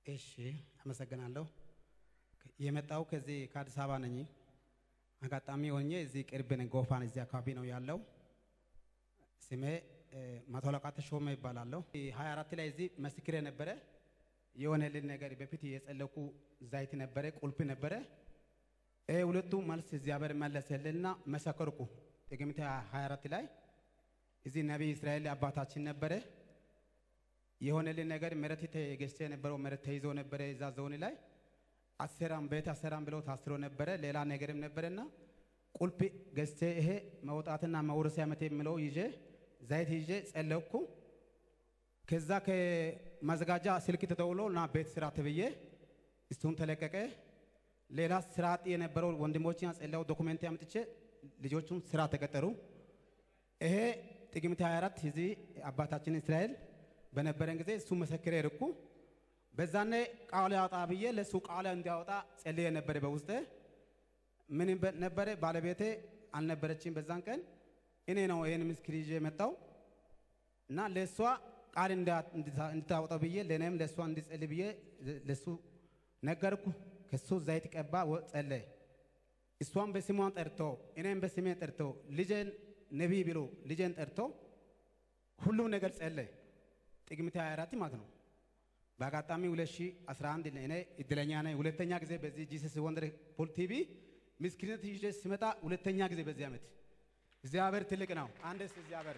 እሺ አመሰግናለሁ። የመጣው ከዚህ ከአዲስ አበባ ነኝ። አጋጣሚ ሆኜ እዚህ ቅርብ ነኝ፣ ጎፋን እዚህ አካባቢ ነው ያለው። ስሜ መቶ አለቃ ተሾመ ይባላለሁ። 24 ላይ እዚህ መስክሬ ነበረ። የሆነልን ነገር በፊት የጸለኩ ዛይት ነበረ፣ ቁልፍ ነበረ። ይሄ ሁለቱ መልስ እግዚአብሔር መለሰልንና መሰከርኩ። ጥቅምት 24 ላይ እዚህ ነቢይ እስራኤል አባታችን ነበረ። የሆነልን ነገር መሬት ተገዝቶ የነበረው መሬት ተይዞ ነበረ እዛ ዞን ላይ አሰራም ቤት አሰራም ብለው ታስሮ ነበረ። ሌላ ነገርም ነበረና ቁልፍ ገዝቼ ይሄ መውጣትና መውረስ ዓመት የሚለው ይዤ ዘይት ይዤ ጸለቅኩ። ከዛ ከመዘጋጃ ስልክ ተደውሎ ና ቤት ስራ ተብዬ እሱም ተለቀቀ። ሌላ ስራ አጥ የነበረው ወንድሞችን ጸለው ዶኩሜንት አምጥቼ ልጆቹም ስራ ተቀጠሩ። ይሄ ጥቅምት 24 እዚህ አባታችን እስራኤል በነበረን ጊዜ እሱ መሰክሬ ርኩ በዛኔ ቃል ያወጣ ብዬ ለእሱ ቃል እንዲያወጣ ጸልዬ ነበረ። በውስጤ ምን ነበረ ባለቤቴ አልነበረችም በዛን ቀን እኔ ነው ይህን ምስክር ይዤ የመጣው እና ለእሷ ቃል እንድታወጣው ብዬ ለእኔም ለእሷ እንድጸልይ ብዬ ለእሱ ነገርኩ። ከሱ ዘይት ቀባ ጸለየ። እሷም በስሟን ጠርቶ እኔም በስሜን ጠርቶ ልጄን ነቢይ ብሎ ልጄን ጠርቶ ሁሉም ነገር ጸለየ። ጥቅምት 24 ማለት ነው። በአጋጣሚ 2011 እኔ እድለኛ ነኝ። ሁለተኛ ጊዜ በዚህ ጂሰስ ወንደር ፖል ቲቪ ምስክርነት ይዤ ሲመጣ ሁለተኛ ጊዜ በዚህ ዓመት እግዚአብሔር ትልቅ ነው። አንደስ እግዚአብሔር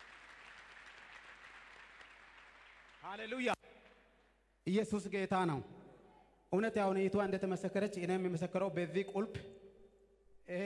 ሃሌሉያ፣ ኢየሱስ ጌታ ነው። እውነት ያሁን ይቷ እንደተመሰከረች እኔም የመሰከረው በዚህ ቁልፍ ይሄ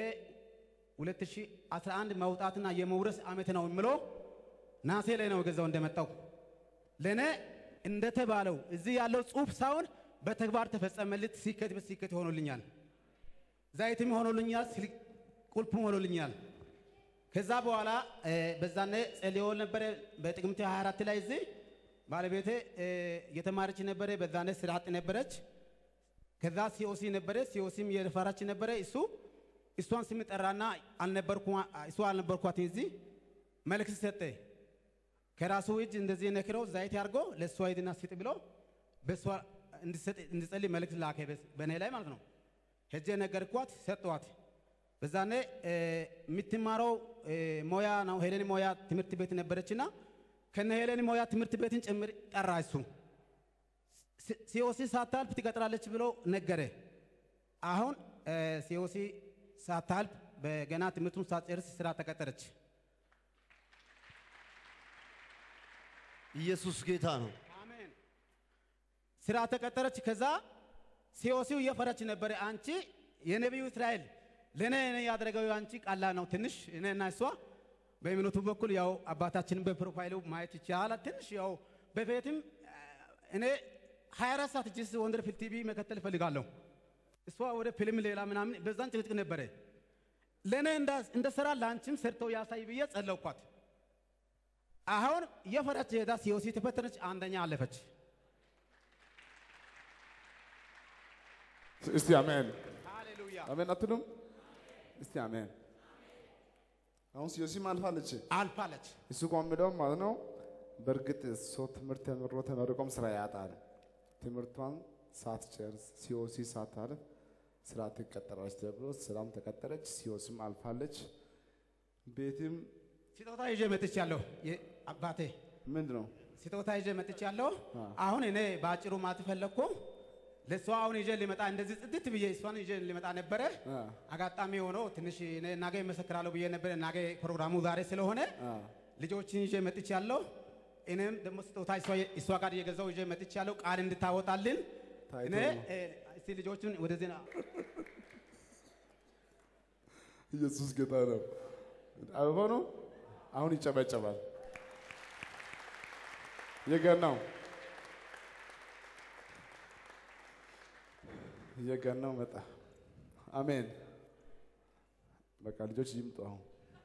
2011 መውጣትና የመውረስ ዓመት ነው የምለው ናሴ ላይ ነው ገዛው እንደመጣው ለእኔ እንደተባለው እዚህ ያለው ጽሑፍ ሳይሆን በተግባር ተፈጸመልት። ሲከት በሲከት ሆኖልኛል፣ ዘይትም ሆኖልኛል፣ ቁልፍም ሆኖልኛል። ከዛ በኋላ በዛኔ ጸልዮ ነበረ። በጥቅምት 24 ላይ እዚህ ባለቤቴ የተማረች ነበረ። በዛኔ ስራ አጥ ነበረች። ከዛ ሲኦሲ ነበረ። ሲኦሲም የፈራች ነበረ። እሱ እሷን ስም ጠራና አልነበርኩ እሱ አልነበርኳት እዚህ መልእክት ሰጠ። ከራሱ እጅ እንደዚህ ነክረው ዘይት ያርጎ ለእሷ ሂድና ስጥ ብሎ በእሷ እንድጸልይ መልእክት ላከ፣ በእኔ ላይ ማለት ነው። ሄጄ ነገርኳት፣ ሰጠዋት። በዛኔ የምትማረው ሞያ ነው ሄሌን ሞያ ትምህርት ቤት ነበረችና ከነ ሄሌን ሞያ ትምህርት ቤትን ጭምር ጠራ። እሱ ሲኦሲ ሳታልፍ ትቀጥራለች ብሎ ነገረ። አሁን ሲኦሲ ሳታልፍ በገና ትምህርቱን ሳትጨርስ ስራ ተቀጠረች። ኢየሱስ ጌታ ነው። አሜን። ስራ ተቀጠረች። ከዛ ሲኦሲው እየፈረች ነበረ። አንቺ የነቢዩ እስራኤል ለእኔ እኔ ያደረገው አንቺ ቀላል ነው ትንሽ እኔና እሷ በእምነቱ በኩል ያው አባታችንን በፕሮፋይሉ ማየት ይቻላል። ትንሽ ያው በቤትም እኔ 24 ሰዓት ጂስ ወንደርፉል ቲቪ መከተል እፈልጋለሁ። እሷ ወደ ፊልም ሌላ ምናምን በዛን ጭቅጭቅ ነበረ። ለእኔ እንደ ስራ ለአንቺም ሰርተው ያሳይ ብዬ ጸለውኳት። አሁን የፈረች ሄዳ ሲኦሲ ተፈተነች፣ አንደኛ አለፈች። እስቲ አሜን ሃሌሉያ አሜን አትሉም? እስቲ አሜን። አሁን ሲዮሲም አልፋለች። አልፋለች። እሱ ቆምደው ማለት ነው። በእርግጥ ሰው ትምህርት ተምሮ ተመርቆም ስራ ያጣል። ትምህርቷን ሳትጨርስ ሲኦሲ ሳታልፍ ስራ ትቀጠራለች ተብሎ ስራም ተቀጠረች። ሲኦሲም አልፋለች። ቤትም ስጦታ ይዤ መጥቻለሁ። አባቴ ምንድን ነው ስጦታ ይዤ መጥቻለሁ። አሁን እኔ በአጭሩ ማት ፈለግኩ ለእሷ አሁን ይዤ ሊመጣ እንደዚህ ጽድት ብዬ እሷን ይዤ ሊመጣ ነበረ። አ፣ አጋጣሚ ሆኖ ትንሽ እኔ ናገ ይመሰክራለሁ ብዬ ነበረ። ናገ ፕሮግራሙ ዛሬ ስለሆነ አ፣ ልጆችን ይዤ መጥቻለሁ። እኔም ደግሞ ስጦታ እሷ- እሷ ጋር እየገዛው ይዤ መጥቻለሁ። ቃል እንድታወጣልን ታይቶ እኔ ነው። እ፣ እስቲ ልጆቹን ወደዚህ ና- ኢየሱስ ጌታ ነው። አበባ ነው። አሁን ይጨበጨባል። የገናው የገናው መጣ። አሜን። በቃ ልጆች ይምጡ። አሁን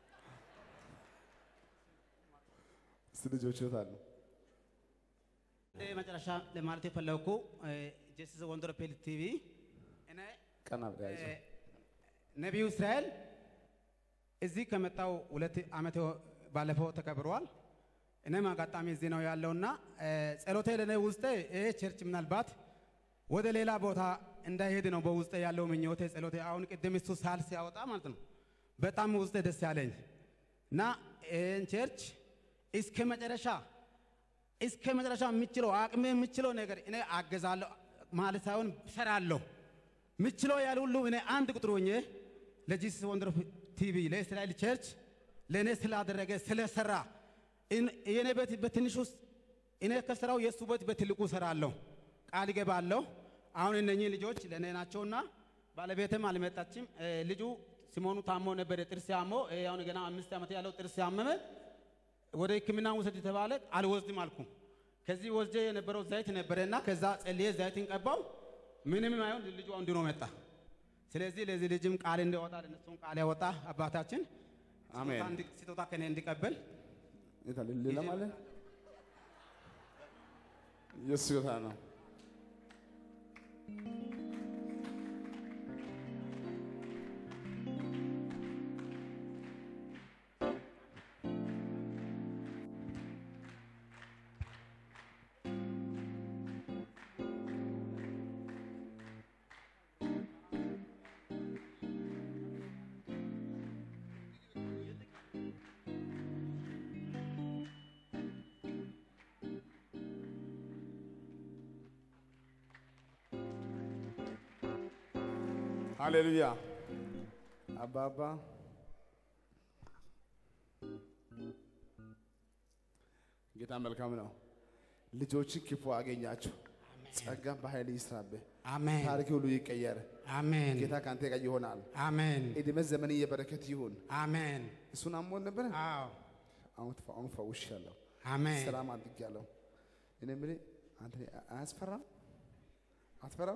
እስቲ ልጆች የት አሉ? እ፣ መጨረሻ ለማለት የፈለግኩ ጀስስ ወንደርፉል ቲቪ እኔ ቀና ብለህ ያዘው። እ፣ ነቢዩ እስራኤል እዚህ ከመጣው ሁለት ዓመት ባለፈው ተከብረዋል። እኔም አጋጣሚ እዚህ ነው ያለውና ጸሎቴ ለእኔ ውስጤ ይሄ ቸርች ምናልባት ወደ ሌላ ቦታ እንዳይሄድ ነው በውስጤ ያለው ምኞቴ ጸሎቴ። አሁን ቅድም እሱ ሳል ሲያወጣ ማለት ነው በጣም ውስጤ ደስ ያለኝ እና ይህን ቸርች እስከ መጨረሻ እስከ መጨረሻ የምችለው አቅሜ የምችለው ነገር እኔ አገዛለሁ ማለት ሳይሆን ሰራለሁ። ምችለው ያለ ሁሉ እኔ አንድ ቁጥር ሆኜ ለጂሰስ ወንደር ቲቪ ለእስራኤል ቸርች ለእኔ ስላደረገ ስለሰራ እን- የእኔ ቤት በትንሽ ውስጥ እኔ ከስራው የእሱ ቤት በትልቁ ሰራለሁ፣ ቃል እገባለሁ። አሁን እነኚህ ልጆች ለእኔ ናቸውና ባለቤትም አልመጣችም። እ፣ ልጁ ሲሞኑ ታሞ ነበረ፣ ጥርስ ያሞ እ፣ አሁን ገና አምስት ዓመት ያለው ጥርስ ያመመ ወደ ሕክምና ውሰድ የተባለ አልወስድም አልኩ። ከዚህ ወስጄ የነበረው ዘይት ነበረና ከዛ ጸልዬ ዘይትን ቀባው። ምንም አይሆን ልጁ አሁን ድኖ መጣ። ስለዚህ ለዚህ ልጅም ቃል እንዲወጣ ለነሱም ቃል ያወጣ አባታችን አሜን። ስጦታ እንዲ- ስጦታ ከኔ እንዲቀበል የት አለ? ሌላም አለ? የእሱ ጌታ ነው። ሃሌሉያ አባባ ጌታ መልካም ነው። ልጆች ክፉ አገኛቸው። ጸጋም በኃይል ይስራብህ። አሜን ታሪክ ሁሉ ይቀየር። አሜን ጌታ ከአንተ ጋር ይሆናል። አሜን እድሜ ዘመን የበረከት ይሁን። አሜን እሱን አሞን ነበረ። አዎ አሁን ተፈ- አሁን ፈውሻለሁ። አሜን ሰላም አድርጌያለሁ። እኔ የምልህ አንተ አያስፈራም? አትፈራም?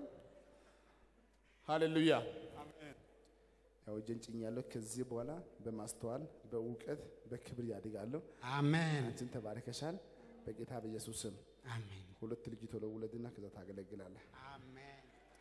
ሃሌሉያ ያው እጄን ጭኛለሁ። ከዚህ በኋላ በማስተዋል በእውቀት በክብር ያድጋለሁ። አሜን አንቺን ተባርከሻል። በጌታ በኢየሱስ ስም አሜን ሁለት ልጅ ቶሎ ውለድና ከዛ ታገለግላለህ። አሜን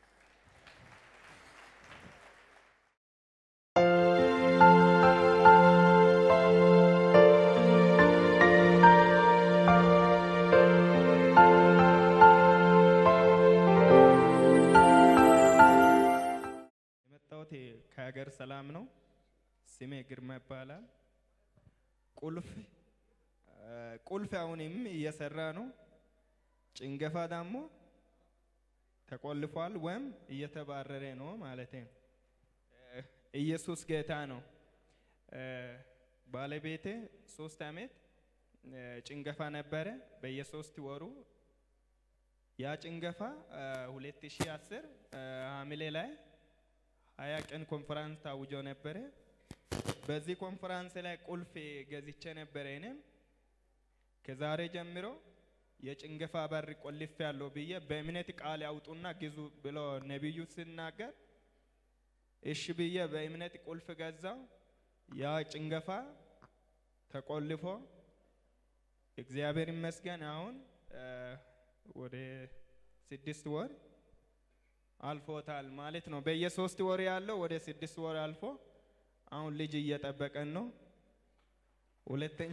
የመጣሁት ከሀገር ሰላም ነው። ስሜ ግርማ ይባላል። ቁልፍ አ፣ ቁልፍ አሁንም እየሰራ ነው። ጭንገፋ ደግሞ ተቆልፏል ወይም እየተባረረ ነው ማለት ነው። እ፣ ኢየሱስ ጌታ ነው። እ፣ ባለቤቴ ሶስት አመት እ፣ ጭንገፋ ነበረ በየሶስት ወሩ ያ ጭንገፋ አ፣ 2010 አ፣ ሐምሌ ላይ ሀያ ቀን ኮንፈራንስ ታውጆ ነበረ። በዚህ ኮንፈራንስ ላይ ቁልፍ ገዝቼ ነበረ። እኔም ከዛሬ ጀምሮ የጭንገፋ በር ቆልፍ ያለው ብዬ በእምነት ቃል ያውጡና ግዙ ብሎ ነቢዩ ሲናገር እሺ ብዬ በእምነት ቁልፍ ገዛው። ያ ጭንገፋ ተቆልፎ እግዚአብሔር ይመስገን አሁን አ፣ ወደ ስድስት ወር አልፎታል ማለት ነው። በየሶስት ወር ያለው ወደ ስድስት ወር አልፎ አሁን ልጅ እየጠበቀን ነው። ሁለተኛ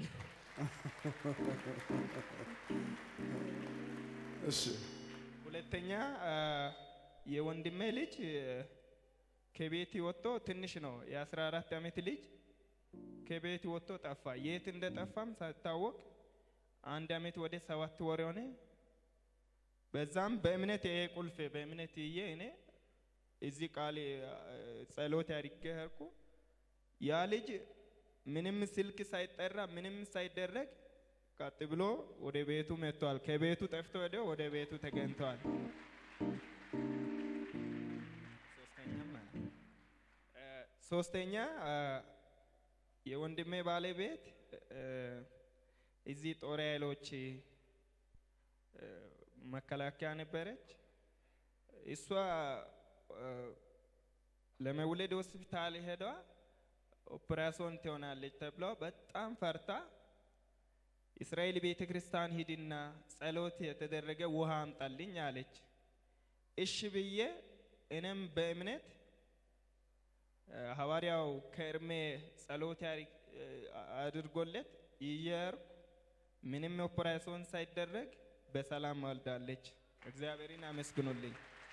እሺ ሁለተኛ አ፣ የወንድሜ ልጅ እ፣ ከቤት ወጥቶ ትንሽ ነው የአስራ አራት ዓመት ልጅ ከቤት ወጥቶ ጠፋ። የት እንደጠፋም ሳይታወቅ አንድ ዓመት ወደ ሰባት ወር ሆነ። በዛም በእምነት ይሄ ቁልፍ በእምነት ይዬ እኔ እዚህ ቃል አ፣ ጸሎት አድርጌ ሄድኩ። ያ ልጅ ምንም ስልክ ሳይጠራ ምንም ሳይደረግ ቀጥ ብሎ ወደ ቤቱ መጥቷል። ከቤቱ ጠፍቶ ሄዶ ወደ ቤቱ ተገኝተዋል። ሶስተኛም አለ። እ፣ ሶስተኛ አ፣ የወንድሜ ባለቤት እ፣ እዚህ ጦር ኃይሎች እ፣ መከላከያ ነበረች። እሷ እ፣ ለመውለድ ሆስፒታል ሄዷ ኦፕራሲዮን ትሆናለች ተብሎ በጣም ፈርታ እስራኤል ቤተ ክርስቲያን ሂድና ጸሎት የተደረገ ውሃ አምጣልኝ አለች። እሺ ብዬ እኔም በእምነት እ፣ ሐዋርያው ከእርሜ ጸሎት ያሪ- እ፣ አድርጎለት ይየርኩ ምንም ኦፕራሲዮን ሳይደረግ በሰላም ወልዳለች። እግዚአብሔርን አመስግኑልኝ።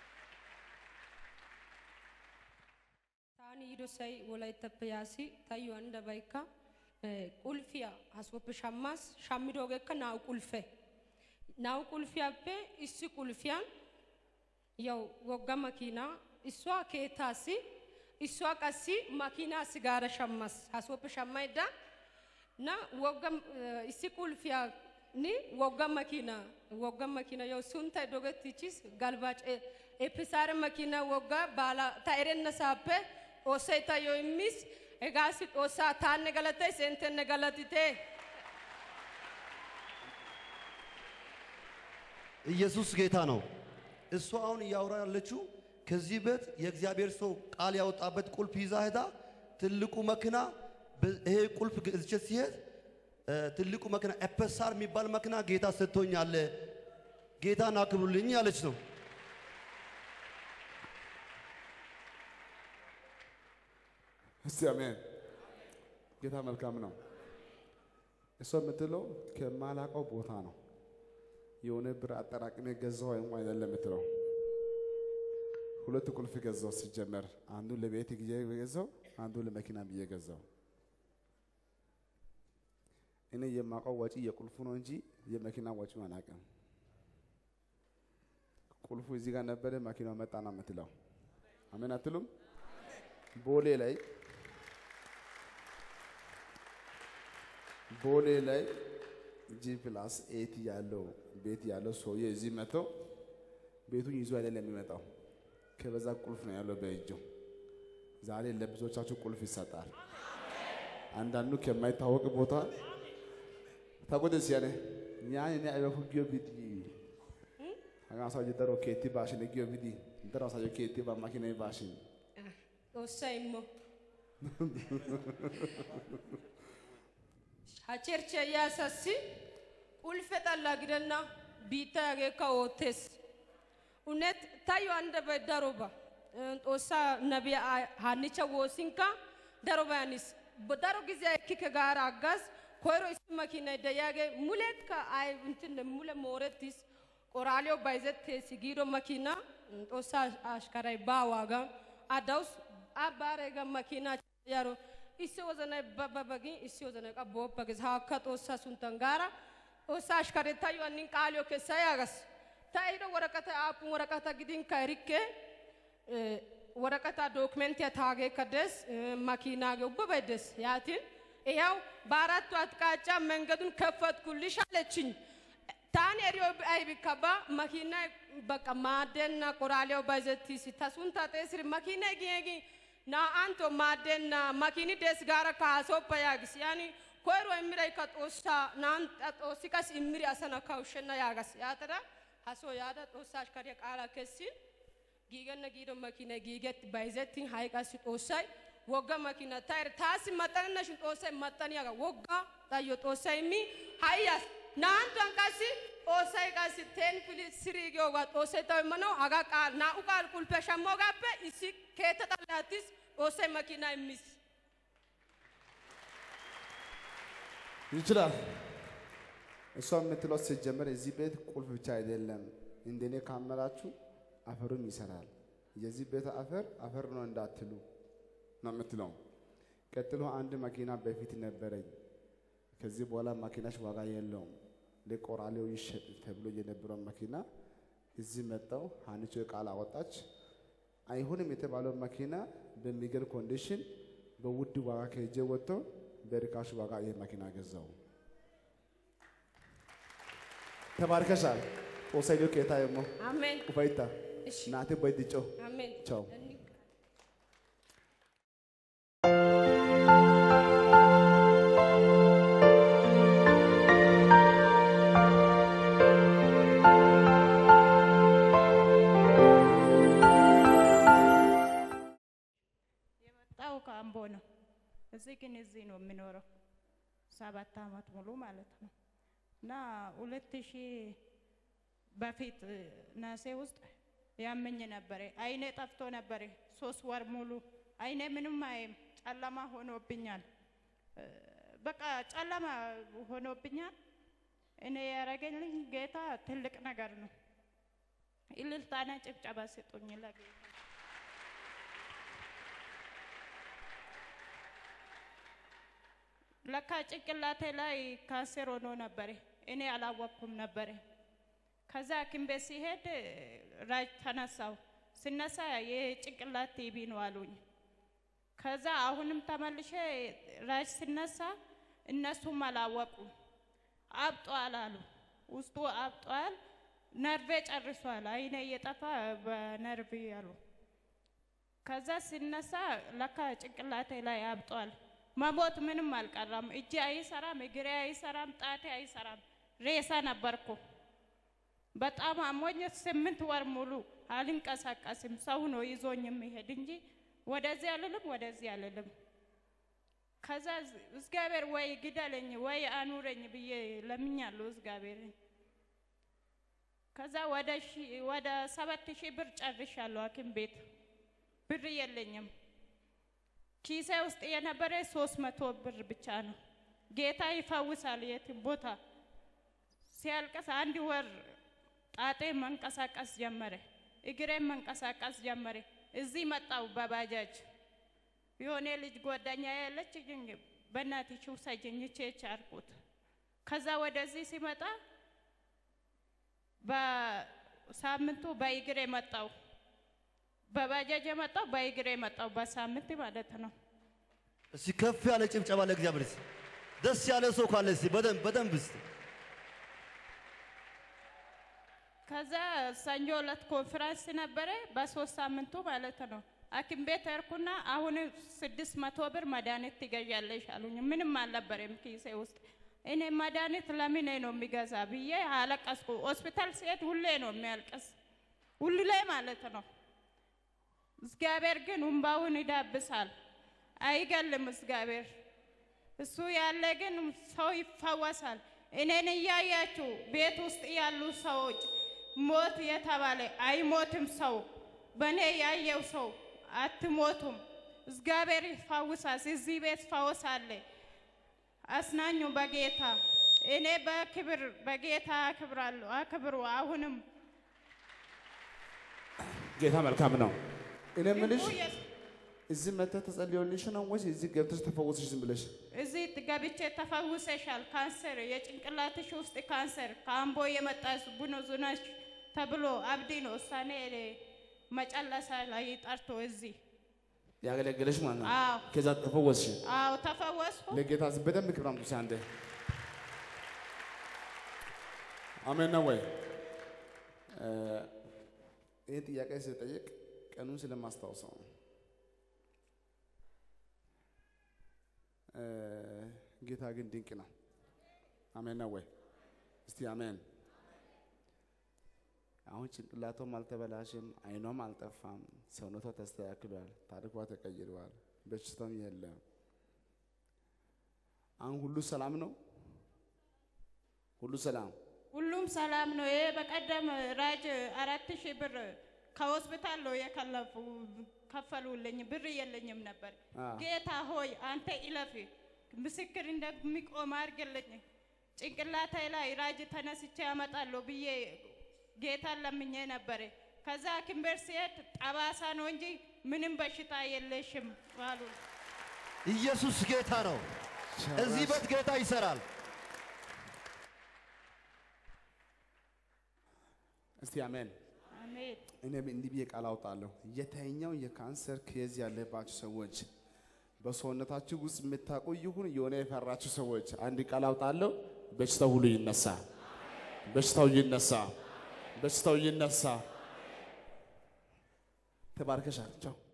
Taani yidosay wolayttappe yaasi tayyo handabaykka eh, qulfiya hasoppe shammas shammidoogeekka naa''u qulfe naa''u qulfiyaappe issi qulfiyan yaw wogga makiinaa issuwaa keettaassi issuwaa qassi makiinaassi gaara shammas hasoppe shammaydda na wogga eh, issi qulfiyaa ni wogga makiina wogga makiina yow sunttay dogettichis galbaac episaare makiina wogga baala ta erennasaappe xoossay tayyoo immis hegaassi xoossaa taanne galatays inttenne galatite ኢየሱስ ጌታ ነው። እሷ አሁን እያወራ ያለችው ከዚህ ቤት የእግዚአብሔር ሰው ቃል ያወጣበት ቁልፍ ይዛ ሄዳ ትልቁ መኪና በ- ይሄ ቁልፍ ገዝቼ ሲሄድ እ፣ ትልቁ መኪና ኤፐሳር የሚባል መኪና ጌታ ሰጥቶኛል፣ ጌታን አክብሩልኝ ያለች ነው። እስቲ አሜን። ጌታ መልካም ነው። እሷ የምትለው ከማላውቀው ቦታ ነው የሆነ ብር አጠራቅሜ ገዛው ወይም አይደለም የምትለው። ሁለት ቁልፍ ገዛው ሲጀመር፣ አንዱ ለቤት ጊዜ ገዛው፣ አንዱ ለመኪና ብዬ ገዛው። እኔ የማውቀው ወጪ የቁልፉ ነው እንጂ የመኪና ወጪው አላውቅም። ቁልፉ እዚህ ጋር ነበረ፣ መኪናው መጣ ነው የምትለው። አሜን አትሉም? ቦሌ ላይ ቦሌ ላይ ጂ ፕላስ ኤት ያለው ቤት ያለው ሰውዬ እዚህ መጥቶ ቤቱን ይዞ አይደለም የሚመጣው፣ ከበዛ ቁልፍ ነው ያለው በእጁ። ዛሬ ለብዙዎቻችሁ ቁልፍ ይሰጣል። አንዳንዱ ከማይታወቅ ቦታ ታቆደስ ያኔ ኛን እኔ አይበኩ ጊዮ ቢዲ አጋሳ ጀተሮ ኬቲ ባሽን ጊዮ ቢዲ እንተራ ሳጆ ኬቲ ባማኪና ባሽን xoossay immo ha cherchiyaa asassi qulfe xalla gidenna biittay hageekka oottees unet tayyo handdabay daroba Eh, xoossaa nabiya haannicha woosinkka daroba hanis Bo- daro giziya ekkike gaara aggas koyro issi makiinay de'iyaagee mulekka ay inttinne mule moorettis qoraaliyo bayzettees giido makiina mm, xoossaa ashkaray baawaagan a dawus a baareega makiinaa yaro issi wozanay bababa gin issi wozanay qa booppa gees haakka xoossaa sunttan gaara xoossaa ashkare tayyo hannin qaaliyo kessa yaagas ta ehido woraqatay aappun woraqata gidinkka erikke Eh, waraqataa dokumentiya taageekka des eh, makiinaage ubbabay des yaatin ይኸው በአራቱ አቅጣጫ መንገዱን ከፈትኩልሽ አለችኝ። ታን ኤሪዮ አይቢከባ መኪና በቃ ማደና ቆራሌው ባይዘቲሲ ተሱን ታጤስሪ መኪና ጊጊ ና አንቶ ማደና መኪኒ ደስ ጋራ ካሶፓ ያግስ ያኒ ኮይሮ እምራይ ከጦሳ ናን ጦሲቀስ እምሪ አሰና ካውሸና ያጋስ ያተራ ሀሶ ያዳ ጦሳ አሽከሪያ ቃላ ከሲን giiganna giido makina giigetti bayzettin ha'i qassi xoossay wogga makina tayr taassi maxxanenna shin xoossay maxxaniyaaga wogga tayyo xoossay immi ha'i yas naa'anttuwan qassi xoossay qassi ten pili siri giyoogaa xoossay taw immanaw hagaa qaal naa'u qaal qulpiya shammoogaappe issi keetta xalla attis xoossay makina immis ይችላል። እሷ የምትለው ሲጀመር እዚህ ቤት ቁልፍ ብቻ አይደለም፣ እንደኔ ካመላችሁ አፈሩም ይሰራል። የዚህ ቤት አፈር አፈር ነው እንዳትሉ ነው የምትለው። ቀጥሎ አንድ መኪና በፊት ነበረኝ። ከዚህ በኋላ መኪናሽ ዋጋ የለውም ለቆራሌው ይሸጥ ተብሎ የነበረው መኪና እዚህ መጣው። ሀኒቾ ቃል አወጣች። አይሆንም የተባለው መኪና በሚገርም ኮንዲሽን በውድ ዋጋ ከእጄ ወጥቶ በርካሽ ዋጋ ይህ መኪና ገዛው። ተባርከሻል። ኦሳይዶ ኬታ የሞ አሜን ኡፋይታ እሺ ናቴ በይድጮ አሜን ቻው። እኒ- የመጣው ከአምቦ ነው። እዚህ ግን እዚህ ነው የሚኖረው ሰባት አመት ሙሉ ማለት ነው። እና ሁለት ሺህ በፊት እ፣ ነሐሴ ውስጥ ያመኝ ነበረ። አይኔ ጠፍቶ ነበረ ሶስት ወር ሙሉ አይኔ ምንም አይም ጨለማ ሆኖብኛል። እ፣ በቃ ጨለማ ሆኖብኛል። እኔ ያደረገልኝ ጌታ ትልቅ ነገር ነው። እልልታና ጭብጨባ ስጡኝ ለጌታ። ለካ ጭንቅላቴ ላይ ካንሰር ሆኖ ነበረ። እኔ አላወቅኩም ነበረ። ከዛ ሐኪም ቤት ሲሄድ ራጅ ተነሳው። ስነሳ የጭንቅላት ቲቢ ነው አሉኝ። ከዛ አሁንም ተመልሼ ራጅ ስነሳ እነሱም አላወቁም። አብጧል አሉ። ውስጡ አብጧል፣ ነርቬ ጨርሷል፣ አይኔ እየጠፋ በነርቭ አሉ። ከዛ ሲነሳ ለካ ጭንቅላቴ ላይ አብጧል። መሞት ምንም አልቀራም። እጄ አይሰራም፣ እግሬ አይሰራም፣ ጣቴ አይሰራም። ሬሳ ነበርኩ። በጣም አሞኝ ስምንት ወር ሙሉ አልንቀሳቀስም። ሰው ነው ይዞኝ የሚሄድ እንጂ ወደዚህ አልልም፣ ወደዚህ አልልም። ከዛ እግዚአብሔር ወይ ግደለኝ ወይ አኑረኝ ብዬ ለምኛለሁ እግዚአብሔርን። ከዛ ወደ ሺ- ወደ ሰባት ሺህ ብር ጨርሻለሁ ሐኪም ቤት ብር የለኝም። ኪሴ ውስጥ የነበረ ሶስት መቶ ብር ብቻ ነው። ጌታ ይፈውሳል የትም ቦታ። ሲያልቅስ አንድ ወር ጣጤ መንቀሳቀስ ጀመረ፣ እግሬም መንቀሳቀስ ጀመረ። እዚህ መጣው በባጃጅ የሆነ ልጅ ጓደኛ ያለች ግን በእናትሽ ውሰጅኝ ቼች አልኩት። ከዛ ወደዚህ ሲመጣ በሳምንቱ በእግሬ መጣው። በባጃጅ የመጣው በእግሬ መጣው በሳምንት ማለት ነው። እስቲ ከፍ ያለ ጭብጨባ ለእግዚአብሔር እስቲ። ደስ ያለ ሰው ካለ እስቲ በደንብ በደንብ እስቲ ከዛ ሰኞ ዕለት ኮንፈረንስ ነበረ በሶስት ሳምንቱ ማለት ነው። ሐኪም ቤት ሄድኩና አሁን ስድስት መቶ ብር መድኃኒት ትገዣለሽ አሉኝ። ምንም አልነበረም ኪሴ ውስጥ። እኔ መድኃኒት ለምን ነው የሚገዛ ብዬ አለቀስኩ። ሆስፒታል ሲሄድ ሁሌ ነው የሚያልቅስ ሁሌ ማለት ነው። እግዚአብሔር ግን እንባውን ይዳብሳል፣ አይገልም እግዚአብሔር። እሱ ያለ ግን ሰው ይፈወሳል። እኔን እያያችሁ ቤት ውስጥ ያሉ ሰዎች ሞት የተባለ አይሞትም ሰው በእኔ ያየው ሰው አትሞቱም። እግዚአብሔር ይፈውሳል። እዚህ ቤት ፈውስ አለ። አስናኙ በጌታ እኔ በክብር በጌታ አክብራለሁ። አክብሩ አሁንም ጌታ መልካም ነው። እኔ የምልሽ ህዝቡ የስ- እዚህ መተህ ተጸልዮልሽ ነው ወይስ እዚህ ገብተሽ ተፈወስሽ ዝም ብለሽ? እዚህ ገብቼ ተፈውሰሻል። ካንሰር የጭንቅላትሽ ውስጥ ካንሰር ከአምቦ የመጣ ቡኖ ዙናሽ ተብሎ አብዲ ነው እሳኔ መጨለሳ ላይ ጠርቶ እዚህ ያገለገለሽ ማለት ነው። አዎ ከዛ ተፈወስሽ። አዎ ተፈወስኩ። ለጌታ ዝ- በደንብ ክብር አምጡሽ አንዴ። አሜን ነው ወይ? እ፣ ይህን ጥያቄ ስጠይቅ ቀኑን ስለማስታውሰው ነው። እ፣ ጌታ ግን ድንቅ ነው። አሜን ነው ወይ? እስቲ አሜን። አሁን ጭንቅላቷም አልተበላሽም፣ አይኗም አልጠፋም፣ ሰውነቷ ተስተካክሏል፣ ታሪኳ ተቀይሯል፣ በሽታም የለም። አሁን ሁሉ ሰላም ነው። ሁሉ ሰላም ሁሉም ሰላም ነው። ይሄ በቀደም ራጅ አራት ሺህ ብር ከሆስፒታል ነው የከለፉ ከፈሉልኝ። ብር የለኝም ነበር። አ። ጌታ ሆይ አንተ ኢለፍ ምስክር እንደሚቆም አድርግልኝ። ጭንቅላቴ ላይ ራጅ ተነስቼ ያመጣለሁ ብዬ ጌታን ለምኜ ነበረ። ከዛ ሐኪም ቤት ሲሄድ ጠባሳ ነው እንጂ ምንም በሽታ የለሽም አሉ። ኢየሱስ ጌታ ነው። እዚህ ቤት ጌታ ይሰራል። እስቲ አሜን። አሜን። እኔ እንዲህ ብዬ ቃል አውጣለሁ። የተኛው የካንሰር ኬዝ ያለባችሁ ሰዎች በሰውነታችሁ ውስጥ የምታውቁ ይሁን የሆነ የፈራችሁ ሰዎች አንድ ቃል አውጣለሁ። በሽታው ሁሉ ይነሳ፣ በሽታው ይነሳ፣ በሽታው ይነሳ። ተባርከሻል። ቻው